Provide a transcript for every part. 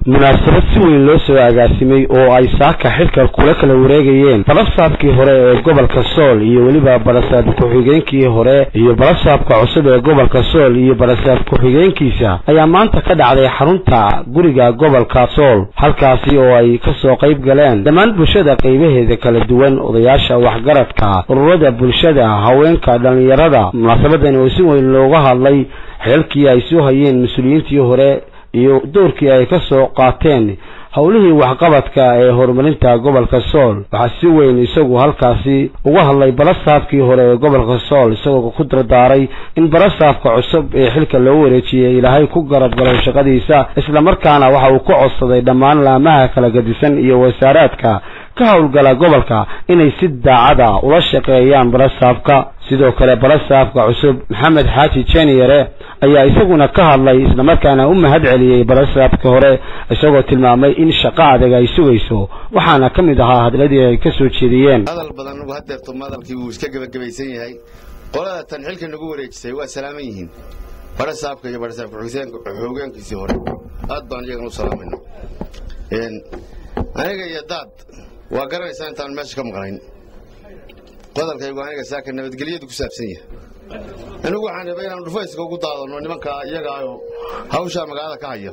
munaasabad si weyn loo soo agaasimay oo ay saaka xilka kula kala wareegayeen balasaabkii hore ee gobolka sool iyo weliba balasaab ku-xigeenkii hore iyo balasaabka cusub ee gobolka sool iyo balasaab ku-xigeenkiisa ayaa maanta ka dhacday xarunta guriga gobolka sool halkaasi oo ay kasoo qayb galeen dhammaan bulshada qaybaheeda kala duwan odayaasha waxgaradka ururada bulshada haweenka dhallinyarada munaasabadani oo si weyn looga hadlay xeelkii ay soo hayeen mas-uuliyiintii hore iyo doorkii ay ka soo qaateen howlihii waxqabadka ee horumarinta gobolka sool waxaa si weyn isagu halkaasi uga hadlay balasaabkii hore ee gobolka sool isagoo ku dardaaray in balasaabka cusub ee xilka loo wareejiyey ilaahay ku garab galo shaqadiisa islamarkaana waxa uu ka codsaday dhammaan laamaha kala gadisan iyo wasaaraadka ka howlgala gobolka inay si daacada ula shaqeeyaan balasaabka sidoo kale balasaabka cusub maxamed xaaji jeniyare ayaa isaguna ka hadlay islamarkaana u mahad celiyey balasaabka hore isagoo tilmaamay in shaqo adag ay sugayso waxaana ka mid ahaa hadladii ay ka soo jeediyeen hadal badan nagu hadeerto madalkii wuu iska gebagabaysan yahay qolada tan xilka nagu wareejisay waa salaaman yihiin barasaabka iyo barasaabka xoogeenkiisii hore aad baan iyagana u salaamayna aniga iyo daad waa garanaysaa intaan meesha ka maqnayn qodalkaygu aniga saaka nabadgelyadu ku saabsan yahay anigu waxaan rabay inaan dhufayska ugu daadano nimanka iyagaayo hawshaa magaalada ka haya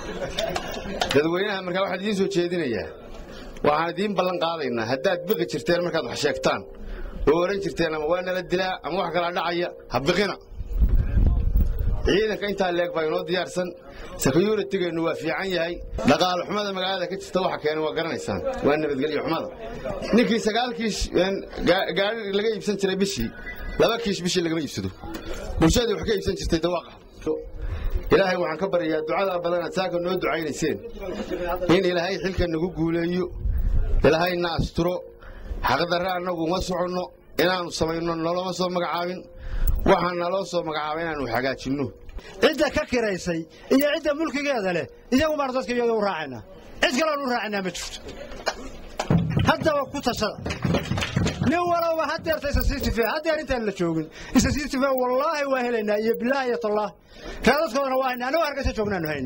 dadweynaha markaa waxaan idiin soo jeedinayaa waxaan idiin ballan qaadaynaa haddaad biqi jirteen markaad wax sheegtaan oo ohan jirteen ama waa nala dilaa ama wax kalaa dhacaya ha biqina ciidanka intaa leeg baa inoo diyaarsan securitigeenu waa fiican yahay dhaqaalo xumada magaalada ka jirta waxa keenay waa garanaysaan waa nabadgelyo xumada ninkii sagaal kiish gaari laga iibsan jiray bishii laba kiish bishii lagama iibsado bulshadii wax ka iibsan jirtay dawaaqa ilaahay waxaan ka baryayaa ducada badanaad saaka noo ducaynayseen in ilaahay xilka nagu guuleeyo ilaahay na asturo xaqdarre annagu uma soconno inaannu samayno noloma soo magacaabin waxaa naloo soo magacaaba inaannu hagaajinno cidda ka kiraysay iyo cidda mulkigeeda leh iyagu baan dadka iyada u raacaynaa cid kaloon u raacaynaa ma jirto haddaba ku tashada nin walowba hadeerta isa sii tifee haddeer intaan la joogin isa sii tifee wallaahi waa helaynaa iyo bilaah iyo tallaah raadadkoodana waa hayna annagu hargaysa joognaanu hayn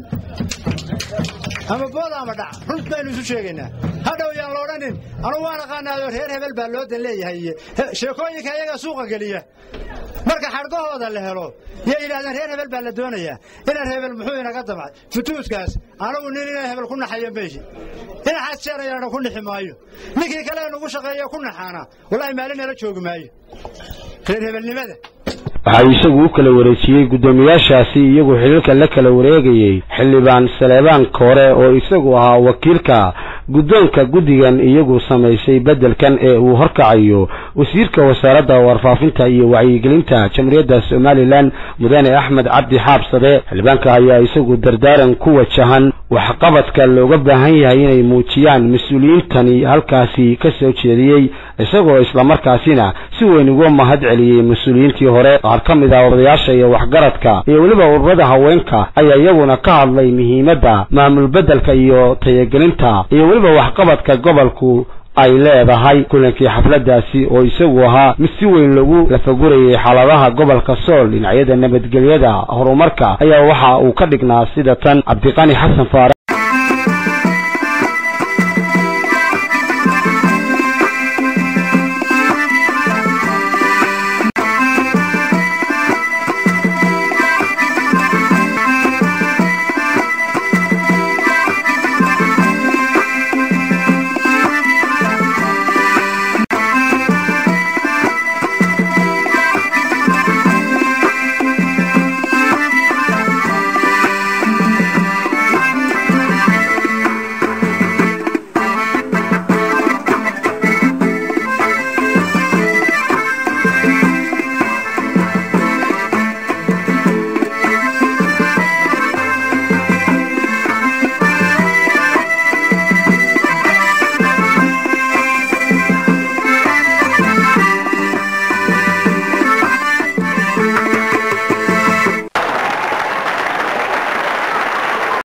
ama booda ama dhac runt baynu isu sheegaynaa hadhow yaan la odhanin anugu waan aqaanaado reer hebel baa loo dan leeyahay iyo sheekooyinka iyagaa suuqa geliya marka xadhgahooda la helo yay yidhahdeen reer hebel baa la doonayaa inaan hebel muxuu inaga damcay futuuskaas anugu nin inaan hebel ku naxayo meeshi dhinaxaas jeerayana ku nixi maayo ninkii kale nugu shaqeeya ku naxaana wallaahi maalin nala joogi maayo reer hebelnimada waxaa isagu u kala wareejiyey guddoomiyaashaasi iyagu xiliilka la kala wareegayey xildhibaan saleebaan koore oo isagu ahaa wakiilka guddoonka guddigan iyagu samaysay beddelkan ee uu horkacayo wasiirka wasaaradda warfaafinta iyo wacyigelinta jamhuuriyadda somalilan mudane axmed cabdi xaabsade xildhibaanka ayaa isagu dardaaran ku wajahan waxqabadka looga baahan yahay inay muujiyaan mas-uuliyiintani halkaasi ka soo jeediyey isagoo islamarkaasina si weyn uga mahad celiyey mas-uuliyiintii hore qaar ka mid ah odayaasha iyo waxgaradka iyo weliba ururada haweenka ayaa iyaguna ka hadlay muhiimadda maamul beddelka iyo tayagelinta iyo weliba waxqabadka gobolku ay leedahay kulankii xafladaasi oo isagu ahaa mid si weyn lagu lafagurayay xaaladaha gobolka sool dhinacyada nabadgelyada horumarka ayaa waxa uu ka dhignaa sida tan cabdiqani xasan faarax